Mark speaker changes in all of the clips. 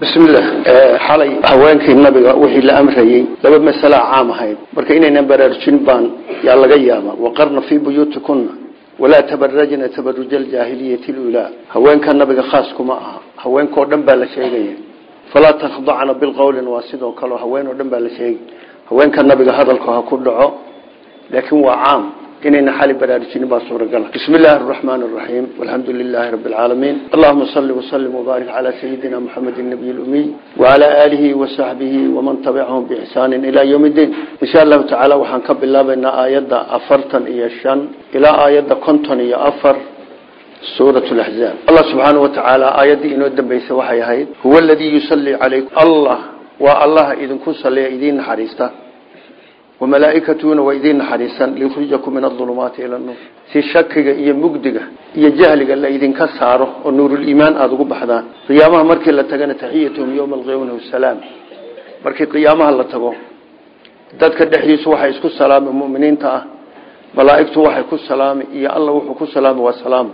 Speaker 1: bismillah xalay haweenkii nabiga wixii la amrayey laba masala caam ahayd marka inaynan baraarujin baan yaa laga yaaba waqarna fii buyuutikuna walaa tabarajna tabaruja aljaahiliyati lulaa haweenka nabiga khaas kuma aha haweenkao dhan baa la sheegaya falaa takhdacna bilqowlin waa sidoo kaleo haween oo dhan baa la sheegay haweenka nabiga hadalku ha ku dhaco laakiin waa caam inayna xali baraarujinin baa suuragala bismi illaahi araxmaan araxiim walxamdu lilaahi rabbi alcaalamiin allahuma salli wasalim wbaarik calaa sayidina muxamed nabiy lumiy wacalaa aalihi wasaxbihi waman tabicahum biixsaanin ilaa yowm iddiin insha allahu tacaala waxaan ka bilaabaynaa aayadda afartan iyo shan ilaa aayadda konton iyo afar suurat laxzaab allah subxaana wa tacaala aayaddii inoo dambeysay waxay ahayd huwa aladii yusallii calaykum allah waa allaha idinku salliya idiin naxariista wamalaa'ikatuna waa idiin naxariisan liyukhrijakum min adulumaati ila nuur si shakiga iyo mugdiga iyo jahliga la idinka saaro oo nuuruliimaan aada ugu baxdaan qiyaamaha markii la tagana taxiyatuhum yowma alqiyamati wasalaam markii qiyaamaha la tago dadka dhexdiisu waxay isku salaami muminiinta ah malaa'igtu waxay ku salaami iyo alla wuxuu ku salaami waa salaam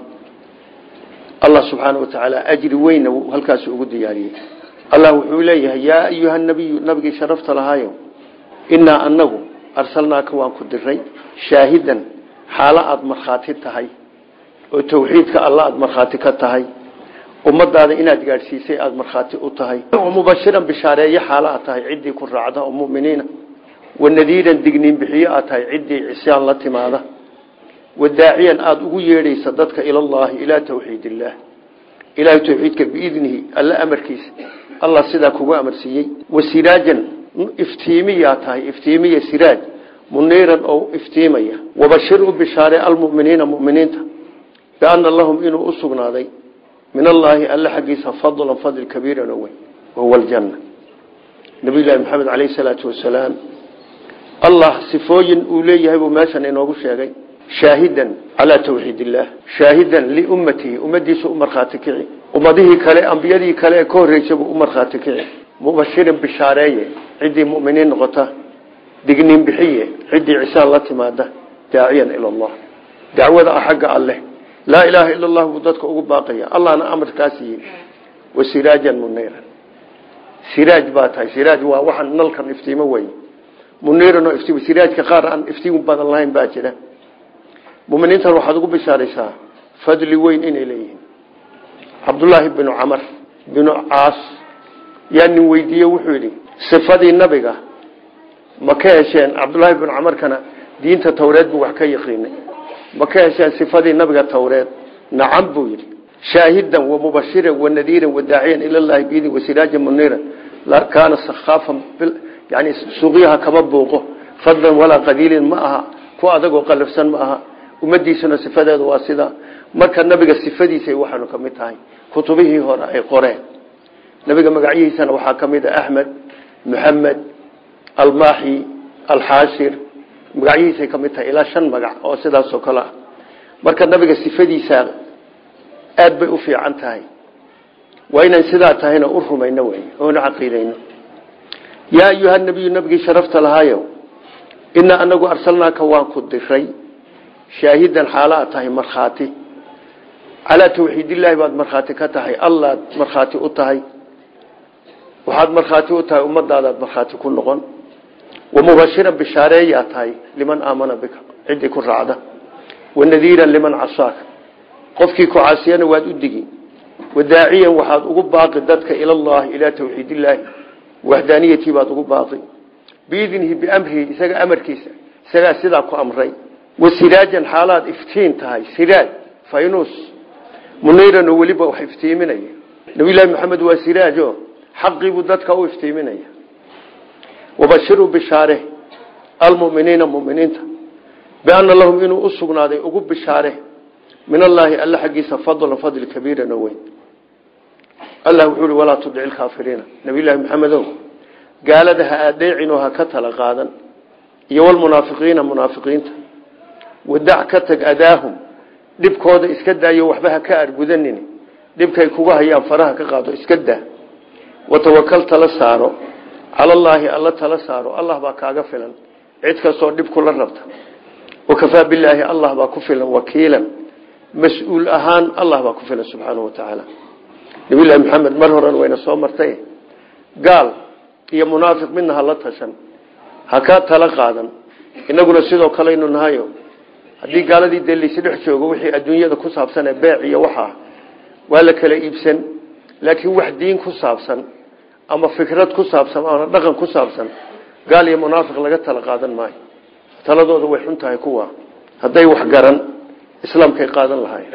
Speaker 1: allah subxaana wa tacaala ajri weynna halkaas ugu diyaariyey allah wuxuu leeyahay yaa ayuha nabiyu nabigii sharafta lahaayo inaa anagu arsalnaaka waan ku diray shaahidan xaalo aada markhaati tahay oo tawxiidka alla aada markhaati ka tahay ummadaada inaad gaadhsiisay aada markhaati u tahay mubashiran bishaareeye xaalo aad tahay ciddii ku raacda oo muminiina wanadiiran digniin bixiyo aad tahay ciddii cisyaan la timaada wadaaciyan aada ugu yeedhaysa dadka ilallaahi ilaa tawxiid illaah ilaahay tawxiidka biidnihi alla amarkiisa allah sidaa kugu amarsiiyey wasiraajan iftiimiyaa tahay iftiimiya siraaj muniiran oo iftiimaya wabashir u bishaare almuminiina muminiinta biana lahum inuu u sugnaaday min allaahi alla xaggiisa fadlan fadl kabiiran oo weyn wahuwa aljanna nabiyullaahi maxamed caleyhi salaatu wasalaam allah sifooyin uu leeyahay buu meeshan inoogu sheegay shaahidan calaa tawxiid illaah shaahidan liummatihi ummadiisa u markhaati kici ummadihii kale ambiyadii kale ee ka horreysay buu u markhaati kici mubashirin bishaareeye ciddii muminiin noqota digniin bixiye ciddii cisaan la timaada daaciyan ila allah dacwada ah xagga alleh laa ilaaha ila allah buu dadka ugu baaqaya allahna amarkaa siiyey wa siraajan muniiran siraaj baa tahay siraaj waa waxaan nalkan iftiimo wey muniiran oo iftiimo siraajka qaar aan iftiim badan lahayn baa jira muminiintan waxaad ugu bishaaraysaa fadli weyn inay leeyihiin cabdullaahi binu camar binu caas yaa nin weydiiye wuxuu yidhi sifadii nabiga ma ka hesheen cabdullaahi binu camarkana diinta tawreed buu wax ka yaqiinay ma ka hesheen sifadii nabiga tawreed nacam buu yidhi shaahidan wa mubashiran wa nadiiran wa daaciyan ilallaahi biidin wa siraajan muniiran kaana sakhaafan yani suuqyaha kama buuqo fadlan walaa qadiilin ma aha ku adagoo qalafsan ma aha ummadiisuna sifadeedu waa sidaa marka nabiga sifadiisay waxaanu ka mid tahay kutubihii hore ay qoreen nabiga magacyihiisana waxaa ka mid a axmed muxamed almaaxi alxaashir magacyihiisay ka mid tahay ilaa shan magac oo sidaasoo kale ah marka nabiga sifadiisa aad bay u fiican tahay waa inaan sidaa tahayna u rumayno wey oona caqiidayno yaa ayuha nabiyu nabigii sharafta lahaayo inaa anagu arsalnaaka waan ku diray shaahidan xaalo aad tahay markhaati calaa tawxiidillaahi baad markhaati ka tahay allaad markhaati u tahay waxaad markhaati u tahay ummadaadaad markhaati ku noqon wamubashiran bishaareeyaa tahay liman aamana bika ciddii ku raacda wanadiiran liman casaaka qofkii ku caasiyana waad u digi wadaaciyan waxaad ugu baaqi dadka ilallahi ilaa tawxiidillaahi waxdaaniyatii baad ugu baaqi biidnihi biamrihi isaga amarkiisa isagaa sidaa ku amray wasiraajan xaalaad iftiin tahay siraaj faynus muniiran oo weliba wax iftiiminaya nabiyullaahi maxamed waa siraajo xaqiibuu dadka u iftiiminaya wabashiruu bishaare almuminiina muminiinta biana lahum inuu u sugnaaday ugu bishaare min allaahi alla xaggiisa fadlan fadli kabiiran oo weyn allah wuxuu i walaa tudici lkaafiriina nabiyullaahi maxamedow gaalada ha adeecin oo ha ka tala qaadan iyo walmunaafiqiina munaafiqiinta wadac ka tag adaahum dhibkooda iska daayo waxba ha ka argudanin dhibkay kuga hayaan faraha ka qaado iska daa watawakal tala saaro calallaahi alla tala saaro allah baa kaaga filan cid kastoo dhib kula rabta wakafaa bilaahi allah baa ku filan wakiilan mas-uul ahaan allah baa ku filan subxaanahu wa tacaala nabiyullaahi maxamed mar horan wayna soo martay gaal iyo munaafiq midna ha la tashan ha ka tala qaadan inaguna sidoo kaleynu nahayo haddii gaaladii dee laysi dhex joogo wixii adduunyada ku saabsan ee beec iyo waxaa waa la kala iibsan laakiin wax diin ku saabsan ama fikrad ku saabsan ama dhaqan ku saabsan gaal iyo munaafiq laga tala qaadan maayo taladooda way xun tahay kuwa hadday wax garan islaamkay qaadan lahayn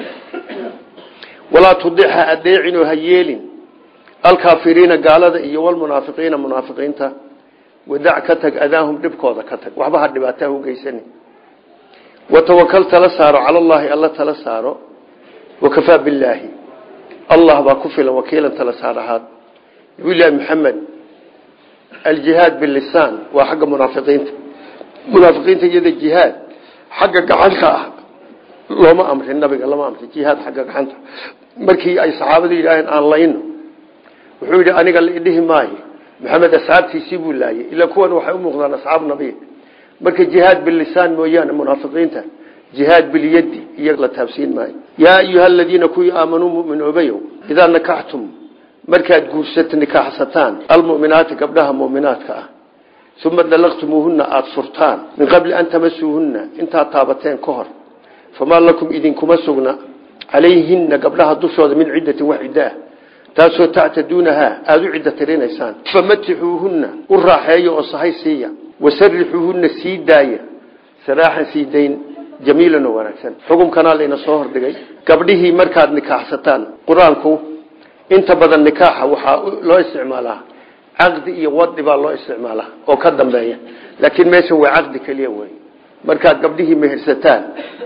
Speaker 1: walaa tudixa adeecinoo ha yeelin alkaafiriina gaalada iyo walmunaafiqiina munaafiqiinta wadac ka tag adaahum dhibkooda ka tag waxba ha dhibaataa u geysani watawakal tala saaro cala allaahi alla tala saaro wakafaa billaahi allah baa ku filan wakiilan tala saar ahaad nabiyullaahi maxamed aljihaad bilisaan waa xagga munaafiqiinta munaafiqiinta iyada jihaad xagga gacanta ah looma amrin nabiga lama amrin jihaad xagga gacanta markii ay saxaabadu yidhaaheen aan layno wuxuu yidhi aniga la idhihi maayo maxamed asxaabtiisii buu laayay ilaa kuwan waxay u muuqdaan asxaabu nabiy marka jihaad bilisaan mooyaane munaafiqiinta jihaad bilyadi iyo la taabsiin maayo yaa ayuha aladiina kuwii aamanuu muminoobayow idaa nakaxtum markaad guursat nikaaxsataan almuminaati gabdhaha muminaadka ah uma dalaqtumuuhuna aada furtaan min qabli an tamasuuhunna intaad taabateen ka hor famaa lakum idinkuma sugna calayhina gabdhaha dushooda min ciddatin wax ciddo ah taasoo tactaduunahaa aada u ciddo tirinaysaan famatixuuhunna u raaxeeya oo sahay siiya wasarixuuhunna sii daaya saraaxan sii dayn jamiilan oo wanaagsan xukumkanaa layna soo hordhigay gabdhihii markaad nikaaxsataan qur-aanku inta badan nikaaxa waxaa loo isticmaalaa caqdi iyo wadi baa loo isticmaalaa oo ka dambeeya laakiin meeshan waa caqdi keliya wey markaad gabdhihii mehersataan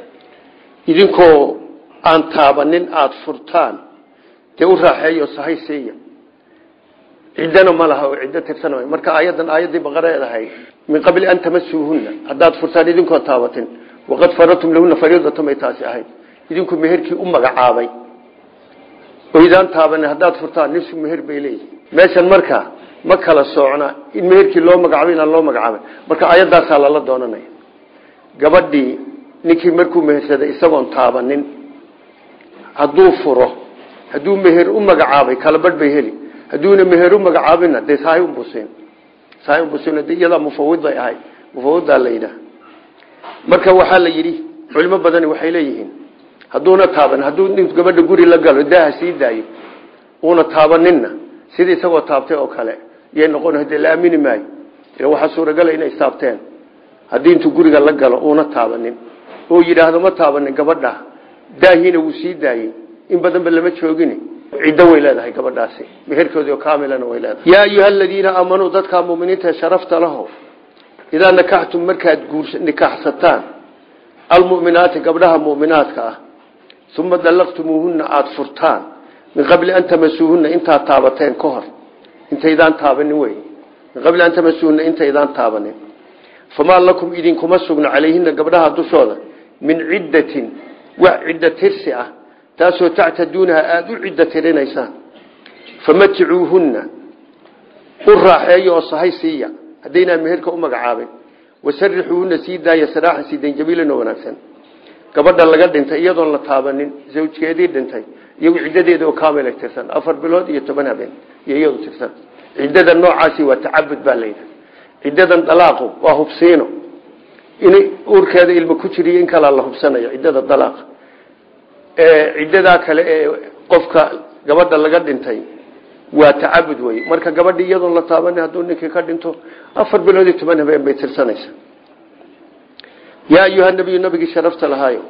Speaker 1: idinkoo aan taabanin aada furtaan dee u raaxeeyo sahay siiya ciddana ma laha oo ciddo tirsan marka aayadan aayaddii baqareed ahayd min qabli an tamasuuhunna haddaad furtaan idinkoon taabatin waqad faradtum lahuna fariidatan bay taasi ahayd idinku meherkii u magacaabay oydaan taabanin haddaad furtaan nisfu meher bay leeyihin meeshan marka ma kala soocna in meherkii loo magacaabay inaan loo magacaabay marka aayaddaasaa lala doonanaya gabadhii ninkii markuu mehersaday isagoon taabanin hadduu furo hadduu meher u magacaabay kala badh bay heli hadduuna meher u magacaabina dee sahay unbusin sahay unbusin de iyadaa mufawid bay ahay mufawidaa la yidhaah marka waxaa la yidhi culimo badani waxay leeyihiin hadduuna taaban hadduu nin gabadha guri la galo daaha sii daayo uuna taabaninna sida isagoo taabtay oo kale yay noqon hadee la aamini maayo ila waxaa suuragala inay istaabteen haddii intuu guriga la galo uuna taabanin oo yidhaahdo ma taabanin gabadha daahiina wuu sii daayey in badanba lama joogin ciddo way leedahay gabadhaasi meherkoodii oo kaamilana way leedahay yaa ayuha aladiina aamanuu dadkaa muminiinta sharafta laho idaa nakaxtum markaad guurs nikaaxsataan almuminaati gabdhaha muminaadka ah uma dallaqtumuuhunna aada furtaan min qabli an tamasuuhunna intaad taabateen ka hor intaydaan taabanin wey min qabli an tamasuuhunna intaydaan taabanin famaa lakum idinkuma sugna calayhina gabdhaha dushooda min ciddatin wax ciddo tirsi ah taasoo tactaduunaha aada u ciddo tirinaysaan famaticuuhunna u raaxeeya oo sahay siiya haddaynaa meherka u magacaabin wasarixuuhunna sii daaya saraaxan siidayn jabiilan oo wanaagsan gabadha laga dhintay iyadoon la taabanin zawjkeedii dhintay iyagu ciddadeeda oo kaamila tirsan afar bilood iyo toban habeen iyo iyadu tirsan ciddada noocaasi waa tacabud baa layidhi ciddadan dalaaqu waa hubsiino in uurkeeda ilmo ku jiriyo in kalaa la hubsanayo ciddada dalaaqa ciddadaa kale ee qofka gabadha laga dhintay waa tacabud wey marka gabadhi iyadoon la taabanin hadduu ninkii ka dhinto afar bilood iyo toban habeen bay tirsanaysa yaa ayuha nabiyu nabigii sharafta lahaayo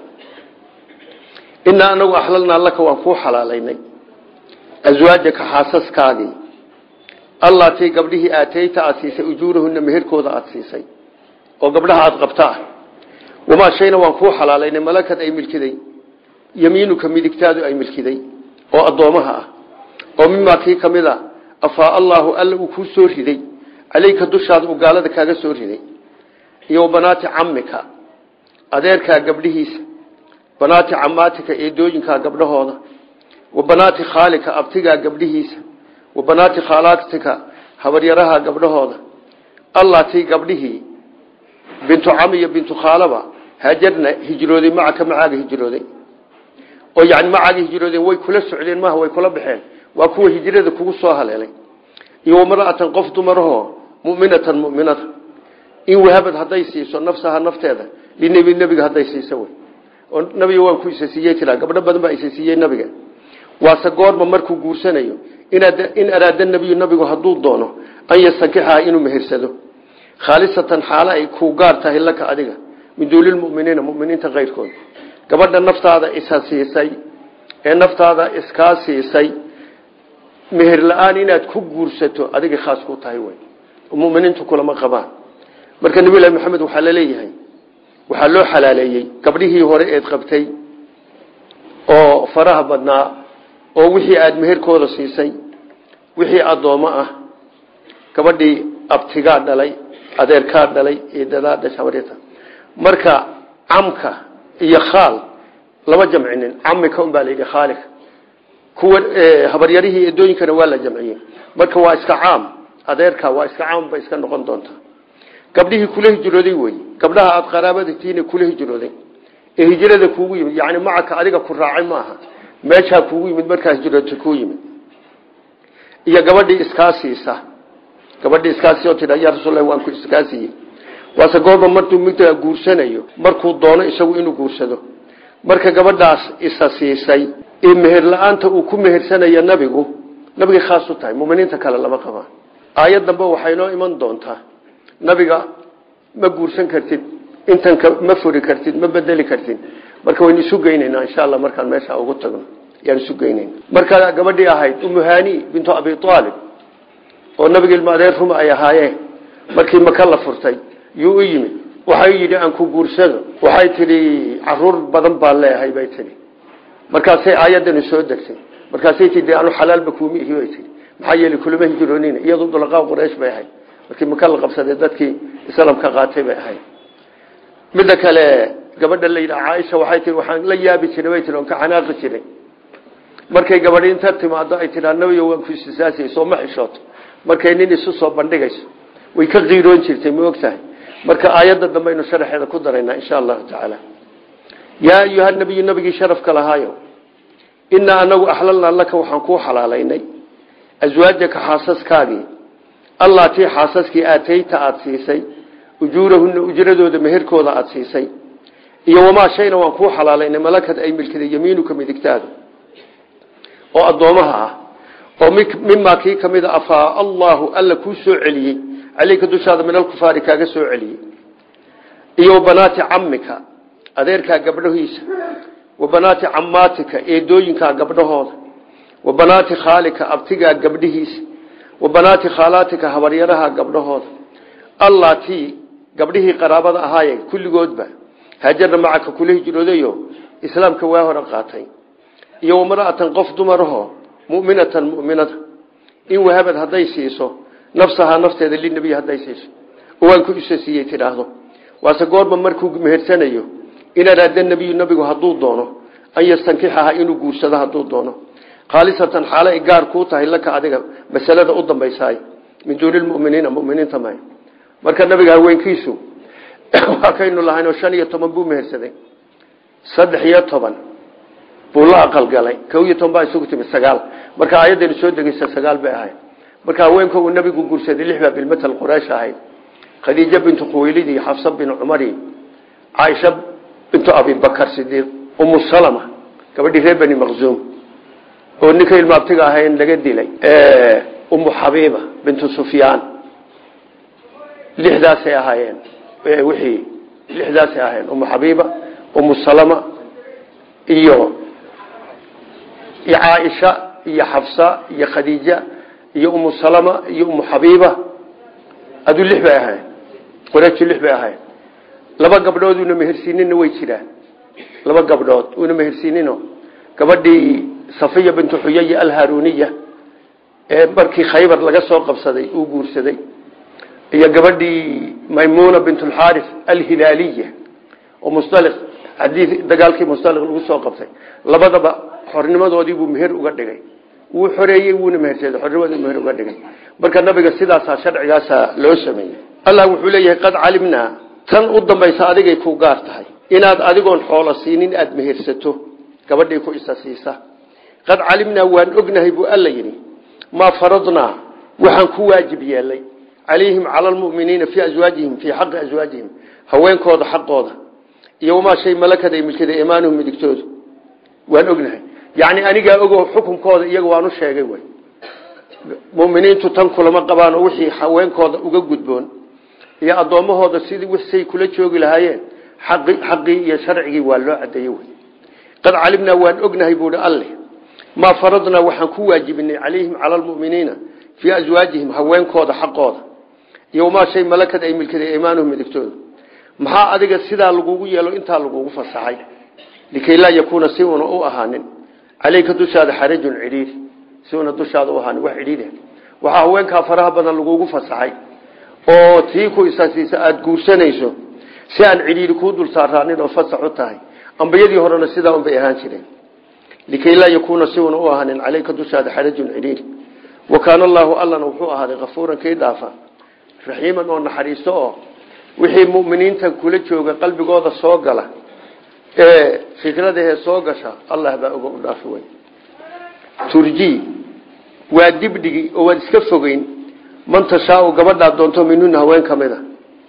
Speaker 1: inaa anagu axlalnaa laka waan kuu xalaalaynay aswaajaka xaasaskaagii allatii gabdhihii aateyta aada siisay ujuurahunna meherkooda aada siisay oo gabdhaha aada qabtaa wamaa shayna waan kuu xalaalaynay malakad ay milkiday yamiinuka midigtaadu ay milkiday oo addoomaha ah oo mimaa kii ka mid a afaa allaahu alla uu kuu soo riday caleyka dushaada uu gaalada kaaga soo riday iyo banaati camika adeerkaa gabdhihiisa banaati camaatika eedooyinkaa gabdhahooda wa banaati khaalika abtigaa gabdhihiisa wa banaati khaalaatika habaryaraha gabdhahooda allatii gabdhihii bintu cami iyo bintu khaalaba haajarna hijrooday macaka macaaga hijrooday oo yani macaaga hijroodeen way kula socdeen maaha way kula baxeen waa kuwa hijrada kugu soo haleelay iyo wamra'atan qof dumarahoo mu'minatan mu'minada in wahabad hadday siiso nafsaha nafteeda linebi nebiga hadday siiso wey oo nabiga waan ku isa siiyey tiraa gabdho badan baa isa siiyey nabiga waase goorma markuu guursanayo in araada nebiyu nabigu hadduu doono an yastankixaha inuu mehersado khaalisatan xaalo ay kuu gaar tahay laka adiga min duulilmuminiina muminiinta keyrkooda gabadha naftaada isa siisay ee naftaada iskaa siisay meher la-aan inaad ku guursato adiga khaas ku tahay wey muminiintu kulama qabaan marka nabi lahi maxamed waxaa laleeyahay waxaa loo xalaaleeyey gabdhihii hore eed qabtay oo faraha badnaa oo wixii aada meherkooda siisay wixii addoommo ah gabadhii abtigaa dhalay adeerkaa dhalay eedadaa dhashamarta marka camka iyo khaal lama jamcinin camika un baa la yidhi khaalika kuwa habaryarihii eedooyinkana waa la jamciyey marka waa iska caam adeerka waa iska caam bay iska noqon doontaa gabdhihii kula hijrooday wey gabdhaha aada qaraabadatiina kula hijrooday ee hijrada kuugu yimid yani macaka adiga ku raacay maaha meeshaa kuugu yimid markaa hijroota kuu yimid iyo gabadhii iskaa siisa gabadhii iskaasi oo tidha yaa rasuullahi waan ku iskaa siiyey waase goorba markuu midda guursanayo markuu doono isagu inuu guursado marka gabadhaas isa siisay ee meher la-aanta uu ku mehersanayo nabigu nabigay khaas u tahay muminiinta kale lama qabaan aayad dambe waxay noo iman doontaa nabiga ma guursan kartid intan ma furi kartid ma bedeli kartid marka waynu isu geynaynaa insha alla markaan meesha ugu tagno yaan isu geynayna markaa gabadhii ahayd umuhani bintu abi aalib oo nabiga ilma adeer ruma ay ahaayeen markii maka la furtay yuu u yimid waxay yidhi aan ku guursado waxay tidhi caruur badan baan leeyahay bay tihi markaasay aayadani soo degtay markaasay tii anu xalaalba kuuma ihi bay tii maxaa yeele kulama hijroonina iyadu dulaqaa quraysh bay ahayd markii maka la qabsaday dadkii islaamka qaatay bay ahayd midda kale gabadha la yidhaha caaisha waxay tii waxaan la yaabi jiray bay tii oon ka xanaaqi jiray markay gabadhi inta timaado ay tidhaa nabiyo waan ku istisaasiyey soo ma xishooto markay nin isu soo bandhigayso way ka qiiroon jirtay ma og tahay marka aayadda dambe aynu sharaxeeda ku daraynaa insha allahu tacaala yaa ayuha nabiyu nabigii sharafka lahaayo inaa anagu axlalnaa laka waxaan kuu xalaalaynay aswaajaka xaasaskaagii allatii xaasaskii aatayta aada siisay ujuurahunna ujradooda meherkooda aada siisay iyo wamaa shayna waan kuu xalaalaynay malakad ay milkaday yamiinuka midigtaada oo addoomaha ah oo mimaa kii ka mida afaa allahu alla kuu soo celiyey caleyka dushaada min alkufaari kaaga soo celiyey iyo wabanaati camika adeerkaa gabdhahiisa wabanaati camaatika eedooyinkaa gabdhahooda wabanaati khaalika abtigaa gabdhihiisa wabanaati khaalaatika habaryaraha gabdhahooda allatii gabdhihii qaraabada ahaaye kulligoodba haajarna macaka kula hijroodayo islaamka waa hore qaatay iyo wamra'atan qof dumarahoo mu'minatan mu'minada in wahabad hadday siiso nafsahaa nafteeda linabiy hadday siiso waan ku isa siiyey tidhaahdo waase goorma markuu mehersanayo in araada nebiyu nabigu hadduu doono an yastankixaha inuu guursado hadduu doono khaalisatan xaalo ay gaar kuu tahay laka adiga masalada u dambaysaay min duuni lmuminiina muminiinta may marka nabiga haweenkiisu waa kaynu lahaynoo shan iyo toban buu mehersaday saddex iyo toban buu la aqalgalay ko iyo toban baa isugu timid sagaal marka aayadaynu soo degeysa sagaal bay ahayd marka haweenka uu nabigu guursaday lix baa bilmatal quraysh ahayd khadiija bintu khuwaylid iyo xafsa bin cumari caaisha bintu abibakar sidiiq umu salama gabadhii reer bani maqzuum oo ninka ilmaabtiga ahayn laga dilay umu xabiiba bintu sufyaan lixdaasay ahaayeen wixii lixdaasay ahaayeen umu xabiiba umu salama iyo iyo caaisha iyo xafsa iyo khadiija iyo umu salama iyo umu xabiiba aduu lix bay ahayn qurayshtu lix bay ahayn laba gabdhood uuna mehersiinina way jiraan laba gabdhood uuna mehersiinino gabadhii safiya bintu xuyay alharuniya ee markii khaybar laga soo qabsaday uu guursaday iyo gabadhii maymuna bint lxaris alhilaaliya oo mustaliq hadii dagaalkii mustaliq lagu soo qabtay labadaba xornimadoodii buu meher uga dhigay wuu xoreeyey wuuna mehersaday xornimadii meher uga dhigay marka nabiga sidaasaa sharcigaasaa loo sameeyey allah wuxuu leeyahay qad calimnaa tan u dambaysa adigay ku gaar tahay inaad adigoon xoolo siinin aada mehersato gabadhii ku isa siisa qad calimnaa waan ognahay buu alla yidhi maa faradnaa waxaan ku waajib yeelay calayhim cala lmuminiina fii aswaajihim fii xaqi aswaajihim haweenkooda xaqooda iyo wamaa shay malakada ay milkada imaanuhum midigtooda waan ognahay yacni anigaa ogo xukunkooda iyaga waanu sheegay wy muminiintu tan kulama qabaan oo wixii haweenkooda uga gudboon iyo addoommahooda sidii wisay kula joogi lahaayeen xaqi xaqii iyo sharcigii waa loo cadeeyey wey qad calimnaa waan ognahay buuhi alle maa faradnaa waxaan ku waajibinay calayhim cala almuminiina fii aswaajihim haweenkooda xaqooda iyo wamaa shay malakad ay milkaday imaanuhum midigtooda maxaa adiga sidaa lagugu yeelo intaa lagugu fasaxay likay laa yakuuna si una u ahaanin caleyka dushaada xarajun cidhiiri si una dushaada u ahaanin wax cidhiiri waxaa haweenkaa faraha badan lagugu fasaxay oo tii ku isaasiisa aada guursanayso si aan cidhiiri kuu dul saaraanin oo fasax u tahay ambiyadii horena sidaa unbay ahaan jireen likay laa yakuuna si una u ahaanin caleyka dushaada xarajun cidhiiri wa kaana allaahu allana wuxuu ahaaday kafuuran kii dhaafa raxiiman oo naxariisto oo wixii muminiinta kula jooga qalbigooda soo gala ee fikradahee soo gasha allah baa oga u dhaafi wey turji waa dibdhigi oo waad iska fogeyn man tashaau gabadhaad doonto minuna haween ka mid a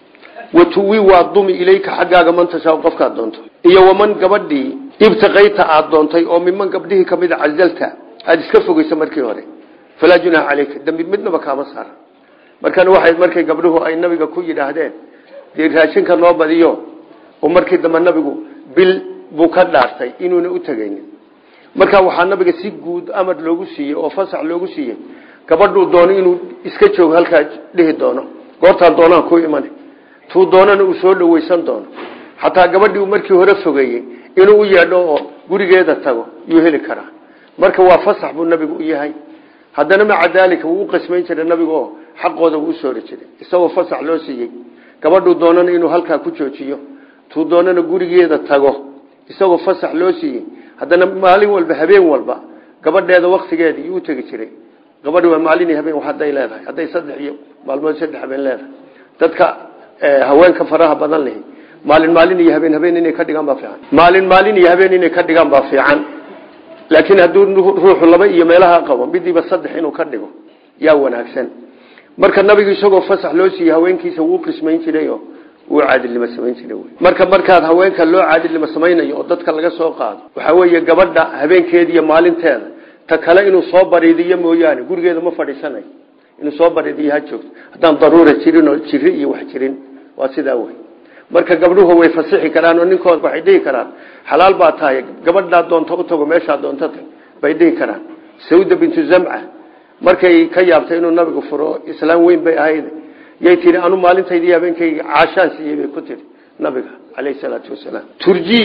Speaker 1: watuwi waa dumi ilayka xaggaaga man tashaau qofkaad doonto iyo waman gabadhii ibtiqayta aad doontay oo miman gabdhihii kamid a cazalta aada iska fogeysa markii hore falaa junaaha caleyka dambi midnaba kaama saara markana waxay markay gabdhuhu ay nabiga ku yidhaahdeen dee raashinka noo badiyo oo markii dambe nabigu bil buu ka dhaartay inuuna u tegaynin markaa waxaa nabiga si guud amar loogu siiyey oo fasax loogu siiyey gabadhuu doono inuu iska joogo halkaa dhihi doono goortaan doonaan ku iman tuu doonana uu soo dhaweysan doono xataa gabadhii uu markii hore fogeeyey inuu u yeedho oo gurigeeda tago yuu heli karaa marka waa fasax buu nabigu u yahay haddana maca daalika wuu u qismayn jiray nabigu oo xaqooda wuu usoori jiray isagoo fasax loo siiyey gabadhuu doonana inuu halkaa ku joojiyo tuu doonana gurigeeda tago isagoo fasax loo siiyey haddana maalin walba habeen walba gabadheeda waktigeeda iyuu utegi jiray gabadhi waa maalin iyo habeen haday leedahay hadday saddex iyo maalmood saddex habeen leedahay dadka haweenka faraha badan lihi maalin maalin iyo habeen habeen inay ka dhigaan baa fiican maalin maalin iyo habeen inay ka dhigaan baa fiican laakiin hadduu ruuxu laba iyo meelaha qabo midiiba saddex inuu ka dhigo yaa wanaagsan marka nabigu isagoo fasax loo siiyey haweenkiisa wuu qismayn jirayo wuu caadilnimo samayn jiray marka markaad haweenka loo caadilnimo samaynayo oo dadka laga soo qaado waxaa weeye gabadha habeenkeeda iyo maalinteeda ta kale inuu soo bariidiyo mooyaane gurigeeda ma fadhiisanayo inuu soo bariidiyo ha joogto haddaan daruura jirin oo jiri iyo wax jirin waa sidaa wey marka gabdhuhu way fasixi karaan oo ninkooda waxay dhihi karaan xalaal baa tahay gabadhaa doonto u tago meeshaa doonto tag bay dhihi karaan sawda bintu zamca markay ka yaabtay inuu nabigu furo islaam weyn bay ahayd yay tihi anu maalintaydii habeenkayga caashaan siiyey bay ku tihi nabiga caleyhi salaatu wasalaam turji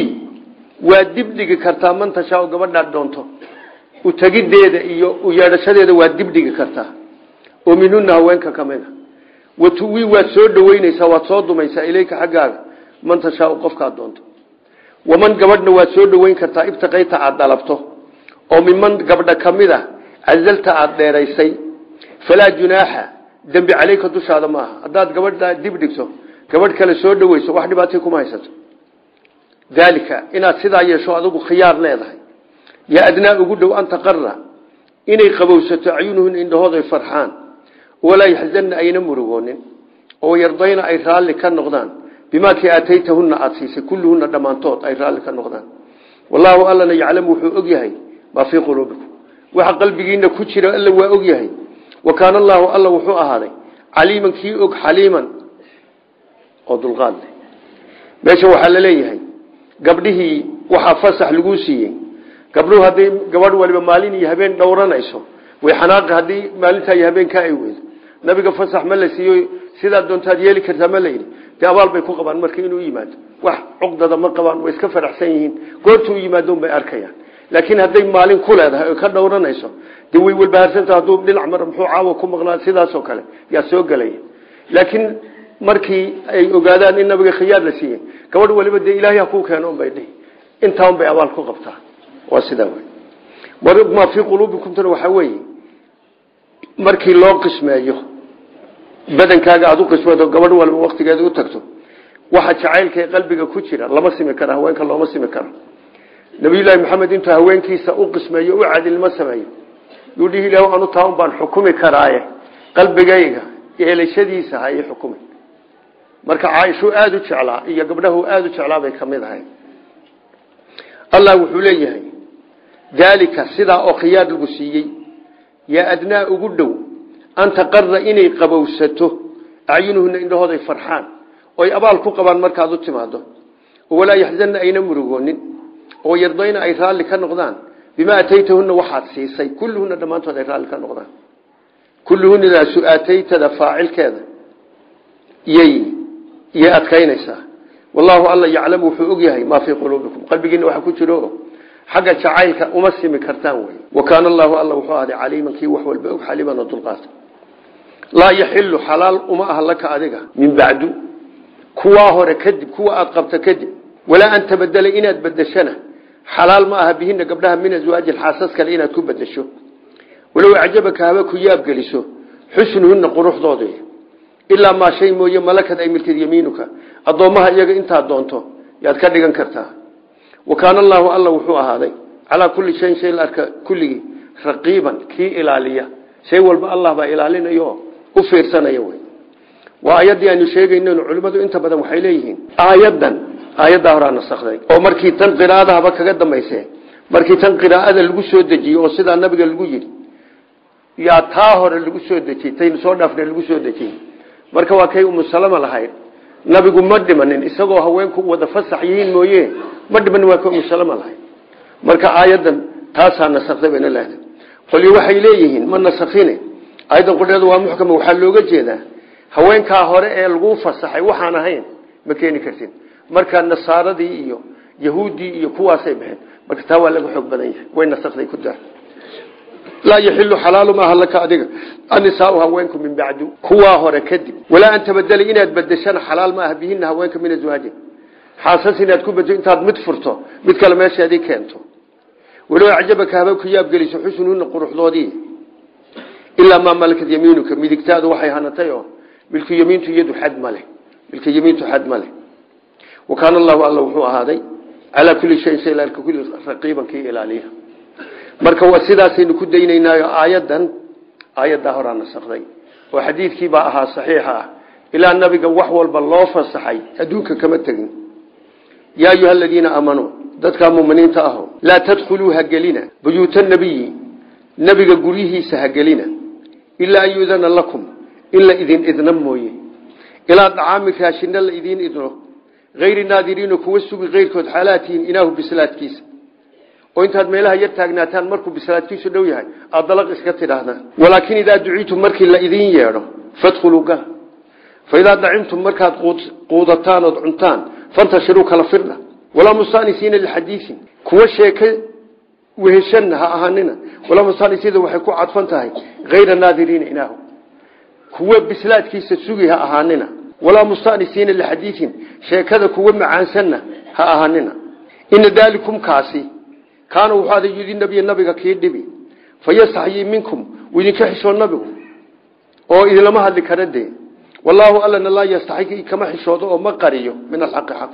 Speaker 1: waa dibdhigi kartaa man tashaa gabadhaad doonto utagideeda iyo u yeedhashadeeda waa dibdhigi kartaa oo minuna haweenka ka mid a watuwi waad soo dhaweyneysaa waad soo dumaysaa ilayka xaggaaga man tashaau qofkaad doonto waman gabadhna waad soo dhaweyn kartaa ibtiqayta aada dalabto oo miman gabdha ka mid a cazalta aada dheeraysay falaa junaaxa dembi caleyka dushaada ma aha haddaad gabadha dib dhigto gabadh kale soo dhaweyso wax dhibaatay kuma haysato daalika inaad sidaa yeesho adigu khiyaar leedahay yaa adnaa ugu dhow an taqara inay qabowsato acyunuhun indhahooda ay farxaan walaa yaxzanna ayna murugoonin oo yardayna ay raalli ka noqdaan bimaa kii aataytahunna aada siisay kulluhunna dhammaantood ay raalli ka noqdaan wallaahu allana yaclamu wuxuu og yahay maa fii quluubikum waxa qalbigiina ku jira alla waa og yahay wa kaana allaahu alla wuxuu ahaaday caliiman kii og xaliiman oo dulqaad leh meesha waxaa la leeyahay gabdhihii waxaa fasax laguu siiyey gabdhuhu hadday gabadh waliba maalin iyo habeen dhowranayso way xanaaqi haddii maalintaa iyo habeenkaa ay weydo nabiga fasax ma la siiyo sidaad doontaad yeeli kartaa ma layidhi dee abaal bay ku qabaan marka inuu yimaado wax cuqdada ma qabaan way iska faraxsan yihiin goortuu yimaadon bay arkayaan laakiin hadday maalin ku leedahay oy ka dhowranayso dee way walbahaarsanta hadduu dhinac mar muxuu caawa ku maqnaa sidaasoo kale yaa soo gelaya laakiin markii ay ogaadaan in nabiga khiyaar la siiyey gabadh waliba dee ilaahay ha kuu keeno unbay dhihi intaa unbay abaal ku qabtaa waa sidaa wey maa fii quluubikumtana waxaa weeye markii loo qismeeyo badankaaga aada u qismeedo gabadh walba waktigeeda u tagto waxa jacaylka ee qalbiga ku jira lama simi kara haweenka looma simi karo nabiyullaahi maxamed intuu haweenkiisa u qismeeyo u cadilnimo sameeyo yuu dhihi ilah anu taa un baan xukumi karaaye qalbigayga yeelashadiisa ha ii xukumay marka caaishuu aada u jeclaa iyo gabdhahu aada u jeclaa bay ka mid ahay allah wuxuu leeyahay daalika sidaa oo khiyaar lagu siiyey yaa adnaa ugu dhow an taqara inay qabowsato acyunuhuna indhahooday farxaan oy abaal ku qabaan markaad u timaado walaa yaxzanna ayna murugoonin oo yardayna ay raalli ka noqdaan bimaa ataytahuna waxaad siisay kulluhuna dhammaantood ay raalli ka noqdaan kulluhunadaasu aataytada faacilkeeda yay yay adkaynaysaa wallaahu alla yaclamu wuxuu og yahay maa fii quluubikum qalbigiina waxa ku jiro xagga jacaylka uma simi kartaan wey wa kaana allaahu alla wuxuu ahday caliiman kii wax walba og xaliiman oo dulqaata laa yaxilu xalaal uma aha laka adiga min bacdu kuwaa hore kadib kuwa aad qabta kadib walaa an tabadela inaad bedeshana xalaal ma aha bihina gabdhaha min aswaajin xaasas kale inaad ku bedesho walow acjabaka haba ku yaabgeliso xusnuhuna quruxdooda ilaa maa shay mooye malakad ay milkid yamiinuka addoommaha iyaga intaad doonto yaad ka dhigan kartaa wa kaana allaahu alla wuxuu ahaaday calaa kulli shayin shay la arka kulligii raqiiban kii ilaaliya shay walba allah baa ilaalinayo u fiirsanaya wey waa aayaddii aynu sheegaynn culimmadu inta badan waxay leeyihiin aayadan aayaddaa horaa nasakday oo markii tan qiraa'adahaba kaga dambayse markii tan qiraa'ada lagu soo dejiyey oo sidaa nabiga lagu yidhi yaa taa hore lagu soo dejiyey taynu soo dhaafna lagu soo dejiyey marka waa kay umusalama lahayd nabigu ma dhimanin isagoo haweenku wada fasax yihiin mooye ma dhimanin waa kay umusalama lahayd marka aayadan taasaa nasakday bayna leedahay qolyo waxay leeyihiin ma nasakhine aayadan qudheedu waa muxkama waxaa looga jeedaa haweenkaa hore ee lagu fasaxay waxaan ahayn ma keeni kartid marka nasaaradii iyo yahuuddii iyo kuwaasay baxeen marka taa waa laga xoog badan yahay way nasakday ku daa laa yaxilu xalaalu maaha laka adiga annisaau haweenku min bacdu kuwaa hore kadib walaa an tabadela inaad bedeshana xalaal maaha bihina haweenka min aswaajin xaasas inaad ku bedesho intaad mid furto mid kale meesheedii keento walow acjabaka haba ku yaabgeliso xusnuhuna quruxdoodii ilaa maa malakad yamiinuka midigtaadu waxay hanatay oo milku yamiintu iyadu xad ma leh milka yamiintu xad ma leh wa kaana allahu alla wuxuu ahaaday calaa kulli shayin shay larka kulli raqiiban kii ilaaliya marka waa sidaasaynu ku daynaynaayo aayadan aayaddaa horaa nasakday oo xadiidkii baa ahaa saxiixa ah ilaa nabiga wax walba loo fasaxay adduunka kama tegin yaa ayuha aladiina aamanuu dadkaa muminiinta aho laa tadkhuluu hagelina buyuuta nabiyi nebiga guryihiisa hagelina ilaa an yuudana lakum in la idin idna mooye ilaa dacaami raashina la idiin idno hayri naadiriino kuwa sugi keyrkood xaalaatihin inaahu bislaadkiisa oo intaad meelaha yar taagnaataan markuu bislaadkiisu dhow yahay aad dalaq iska tidhaahdaan walaakin idaa duciitum markii la idiin yeedho fadkhuluu gala fa idaa dacimtum markaad quudataan ood cuntaan fantashiruu kala firdha walaa mustanisiina lixadiiin kuwa sheeke weheshanna ha ahaanina walaa mustanisiina waxay ku cadfan tahay hayra naadiriina inaahu kuwa bislaadkiisa sugi ha ahaanina walaa mustanisiina lixadiiin sheekada kuwa macaansanna ha ahaanina ina daalikum kaasi kaana wuxuu aday yudi nabiya nabiga kii dhibi fayastaxyii minkum uu idinka xishoo nabigu oo idinlama hadli kara dee wallaahu allana laa yastaxyi kama xishoodo oo ma qariyo min alxaqi xaq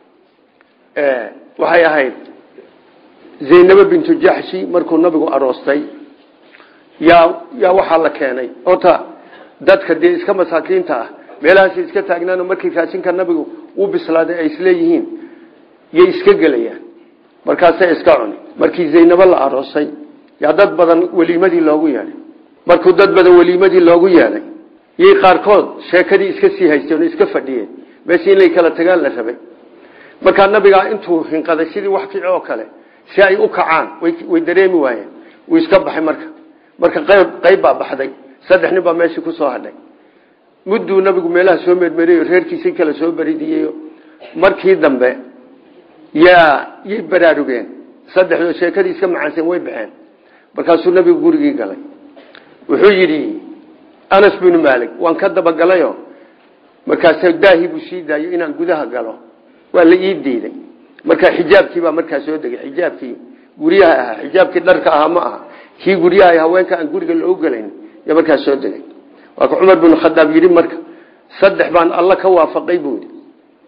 Speaker 1: waxay ahayd zaynabo bintu jaxshi markuu nabigu aroostay yaa yaa waxaa la keenay ota dadka dee iska masaakiinta ah meelahaas iska taagnaano markii raashinka nabigu uu bislaaday ay isleeyihiin yay iska gelayaan markaasay iska cuni markii zaynabo la aroosay yaa dad badan weliimadii loogu yeedhay markuu dad badan weliimadii loogu yeedhay yay qaarkood sheekadii iska sii haysteen oo iska fadhiyeen meeshii inay kala tagaan la rabay markaa nabigaa intuu hinqaday sidii wax kici oo kale si ay u kacaan way dareemi waayeen wuu iska baxay marka marka qayb qayb baa baxday saddex nin baa meeshii ku soo hadhay mudduu nabigu meelaha soo mermeriyo reerkiisii kale soo beridiyeyo markii dambe yaa yay baraarugeen saddexdoo sheekadii iska macaansan way baxeen markaasuu nabigu gurigii galay wuxuu yidhi anas binu maalik waan ka dabagalayo markaas daahi buu sii daayo inaan gudaha galo waa la ii diiday marka xijaabkii baa markaa soo degay xijaabkii guryaha ahaa xijaabkii dharka ahaa ma aha kii guryaha haweenka aan guriga loo gelayn ya markaa soo degay waa ka cumar binu khadaab yidhi marka saddex baan alla ka waafaqay buu yidhi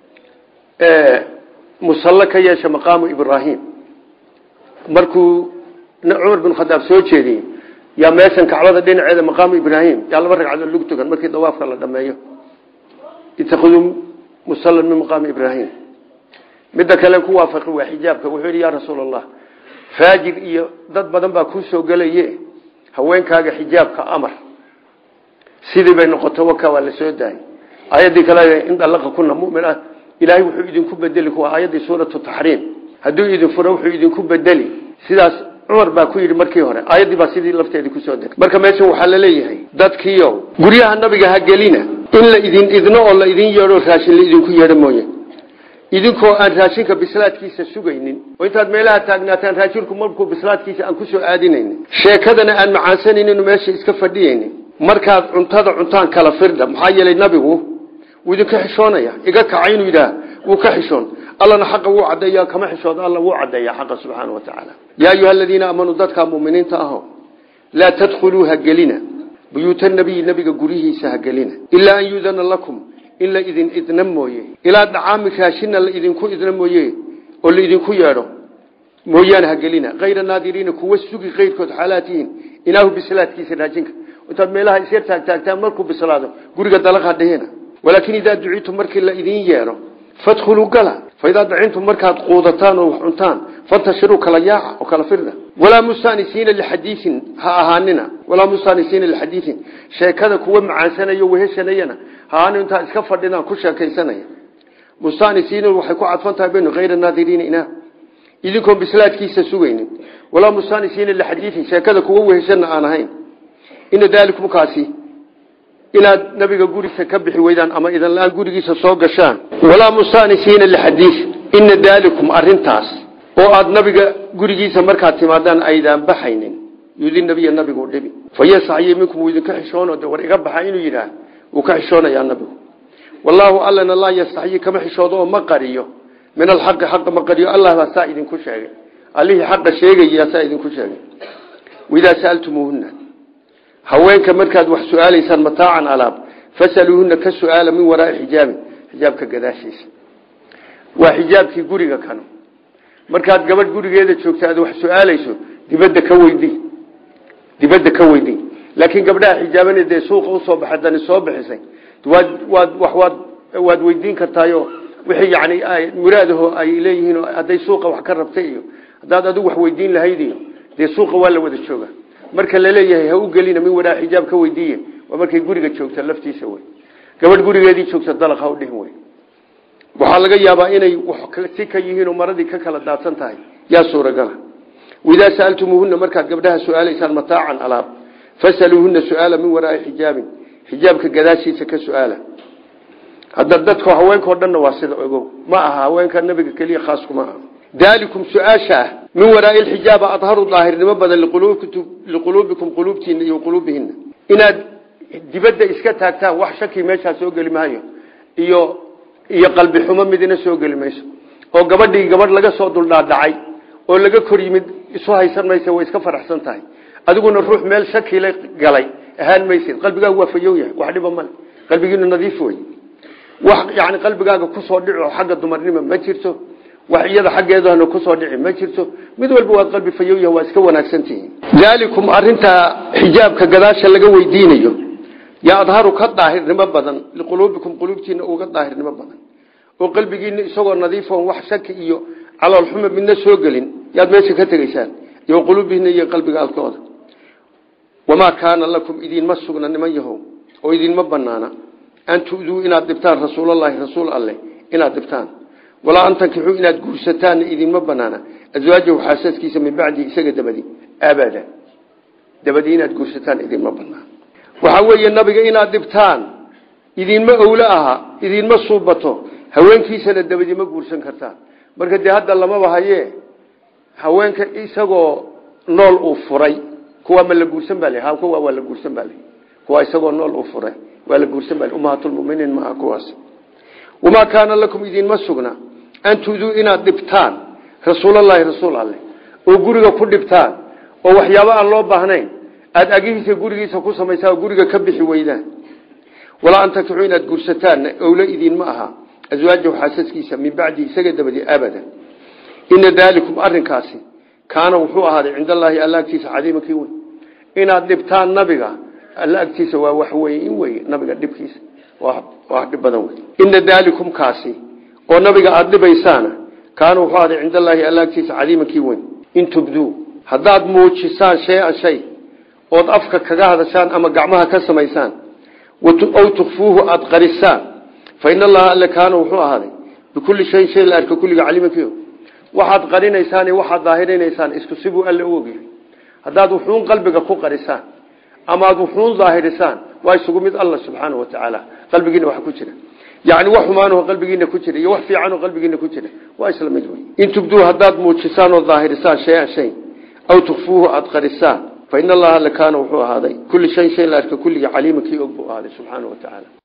Speaker 1: musallo ka yeesha maqaamu ibraahim markuu cumar bin khadaab soo jeediyey yaa meeshan kacbada dhinaceeda maqaamu ibraahim yaa laba ragcadood lagu tukan markii dawaafka la dhameeyo itakiduu musalan min maqaami ibraahim midda kale ku waafaqi waa xijaabka wuxuu yidhi yaa rasuul allah faajir iyo dad badan baa kuu soo gelaye haweenkaaga xijaabka amar sidii bay noqoto waka waa la soo daayay aayaddii kale in dalaqa kuna mumin ah ilaahay wuxuu idinku bedeli kuwa aayaddii suuratu taxriim hadduu idin furo wuxuu idinku bedeli sidaas cumar baa ku yidhi markii hore aayaddii baa sidii lafteedii kusoo degay marka meeshan waxaa la leeyahay dadkiio guryaha nabiga ha gelina in la idin idno oo la idin yeedho raashin la idinku yeedho mooye idinkoo aan raashinka bislaadkiisa sugaynin oo intaad meelaha taagnaataan raashinku markuu bislaadkiisa aan kusoo aadinaynin sheekadana aan macaansanaynin meesha iska fadhiyaynin markaad cuntada cuntaan kala firdha maxaa yeelay nabigu wuu idinka xishoonaya iga kaca inuu yidhaah wuu ka xishoon allana xaqa wuu caddeeya kama xishooda alla wuu caddeeya xaqa subxaana wa tacaala yaa ayuha aladiina aamanuu dadkaa muminiinta aho laa tadkhuluu ha gelina buyuuta nabiyi nabiga guryihiisa ha gelina ilaa an yudana lakum in la idin idna mooye ilaa dhacaami raashina la idinku idna mooye oo la idinku yeedho mooyaane ha gelina kayra naadiriina kuwa sugi keyrkood xaalaatihiin ilaahu bislaadkiisa raashinka intaad meelaha isyar taagtaagtaan markuu bislaado guriga dalaqha dhehena walaakin idaa duciitum markii la idin yeedho fadkhuluu gala faidaa dacintum markaad quudataan oo wax cuntaan fantashiruu kala yaaca oo kala firda walaa mustanisiina lixadiiin ha ahaanina walaa mustanisiina lixadiiin sheekada kuwa macaansanayo weheshanayana ha ahaanina intaa iska fadhidaan ku sheekaysanaya mustanisiina waxay ku cadfan tahay baynu hayra naadiriina inaa idinkoon bislaadkiisa sugaynin walaa mustanisiina lixadiiin sheekada kuwa weheshana aan ahayn ina daalikum kaasi inaad nabiga gurigiisa ka bixi weydaan ama idan la-aan gurigiisa soo gashaan walaa mustanisiina lixadiis ina daalikum arintaas oo aad nabiga gurigiisa markaad timaadaan aydaan baxaynin yudi nabiya nabigu dhibi fayasaxyi minkum wuu idinka xishoono de war iga baxa inuu yidhaah wuu ka xishoonayaa nabigu wallaahu allana laa yastaxyi kama xishoodo oo ma qariyo min alxaqi xaqa ma qariyo allah baa saa idinku sheegay allihii xaqa sheegaya saa idinku sheegay waidaa saaltumuuhuna haweenka markaad wax su-aalaysaan mataacan alaab fasaluuhuna ka su-aala min waraai xijaabi xijaabka gadaashiisa waa xijaabkii guriga kano markaad gabadh gurigeeda joogta aad wax su-aalayso dibadda ka weydi dibadda ka weydi laakiin gabdhaha xijaaban dee suuqa usoo baxay dani soo bixisay waad waad wax waad waad weydiin kartaayo wixii yani muraadaho ay leeyihiin hadday suuqa wax ka rabtay iyo haddaad adigu wax weydiin lahayd iyo dee suuqa waa la wada jooga marka laleeyahay ha u gelina min waraa xijaab ka weydiiye waa markay guriga joogta laftiisa wey gabadh gurigeedii joogta dalaq ha u dhihin wey waxaa laga yaabaa inay si ka yihiin oo maradii ka kala daadsan tahay yaa suuragala waidaa saaltumuuhuna markaad gabdhaha su-aalaysaan mataacan alaab fasaluuhuna su-aala min waraai xijaabin xijaabka gadaashiisa ka su-aala hadda dadka haweenkao dhanna waa sida ogow ma aha haweenka nabiga keliya khaas kuma aha daalikum su-aasha ah min waraai lxijaaba adharu daahirnimo badan liquluubikum quluubtiina iyo quluubihina inaad dibadda iska taagtaan wax shaki meeshaa soo geli maayo iyo iyo qalbi xumo midina soo geli mayso oo gabadhii gabadh laga soo duldhaadhacay oo laga kor yimid isu haysan maysa way iska faraxsan tahay adiguna ruux meel shakila galay ahaan maysid qalbigaagu waa fayow yahay wax dhiba male qalbigiinu nadiif wey wax yani qalbigaaga kusoo dhico xagga dumarnimo ma jirto wax iyada xaggeedana kusoo dhici ma jirto mid walba waad qalbi fayow yahay waa iska wanaagsantihiin daalikum arintaa xijaabka gadaasha laga weydiinayo yaa adharu ka daahirnimo badan liquluubikum quluubtiina uga daahirnimo badan oo qalbigiina isagoo nadiifon wax shaki iyo caloolxuma midna soo gelin yaad meesha ka tegaysaan iyo quluubihina iyo qalbiga alkooda wamaa kaana lakum idinma sugna niman yahow oo idinma banaana an tuduu inaad dhibtaan rasuulalahi rasuul alleh inaad dhibtaan walaa an tankixuu inaad guursataanna idinma banaana aswaajahu xaasaskiisa min bacdi isaga dabadi abada dabadi inaad guursataan idinma banaan waxaa weeye nabiga inaad dhibtaan idinma owlo aha idinma suubato haweenkiisana dabadi ma guursan kartaan marka dee hadda lamaba haye haweenka isagoo nool uu furay kuwa ma la guursan baa l kuwa waa la guursan baa l kuwa isagoo nool uu furay waa la guursan baa ummahaatulmuminiin maaha kuwaas wamaa kaana lakum idinma sugna an tuduu inaad dhibtaan rasuulalahi rasuul alleh oo guriga ku dhibtaan oo waxyaabo aan loo baahnayn aada agihiisa gurigiisa ku samaysaa oo guriga ka bixi weydaan walaa an tankixuu inaad guursataanna owlo idinma aha aswaajahu xaasaskiisa min bacdi isaga dabadi abada ina daalikum arinkaasi kaana wuxuu ahaaday cind allaahi alla agtiisa cadiiman kii weyn inaad dhibtaan nabiga alla agtiisa waa wax weyn wey nabiga dhibkiisa waa dhib badan wey ina daalikum kaasi oo nabiga aada dhibaysaana kaana wuxuu aday cind allaahi alla agtiisa cadiimankii weyn in tubduu haddaad muujisaan shay-an shay ood afka kaga hadashaan ama gacmaha ka samaysaan aw tukfuuhu aada qarisaan fa in allaha alle kaana wuxuu ahaaday bikulli shayin shay la arka kulliga caliimankii waxaad qarinaysaan iyo waxaad daahirinaysaan isku sibuu alle u ogyahay haddaad wuxuun qalbiga ku qarisaan ama aad wuxuun daahirisaan waa isugu mid alla subxaanau watacaala qalbigiina wax ku jira yani wax xumaanoo qalbigiina ku jira iyo wax fiicanoo qalbigiina ku jira waa isla mid wey in tubduu haddaad muujisaan oo daahirisaan shay-an shay aw tukfuuhu aada qarisaan fa in allaha alle kaana wuxuu ahaaday kulli shayin shay la arka kulliga caliima kii og buu ahaaday subxaana wa tacaala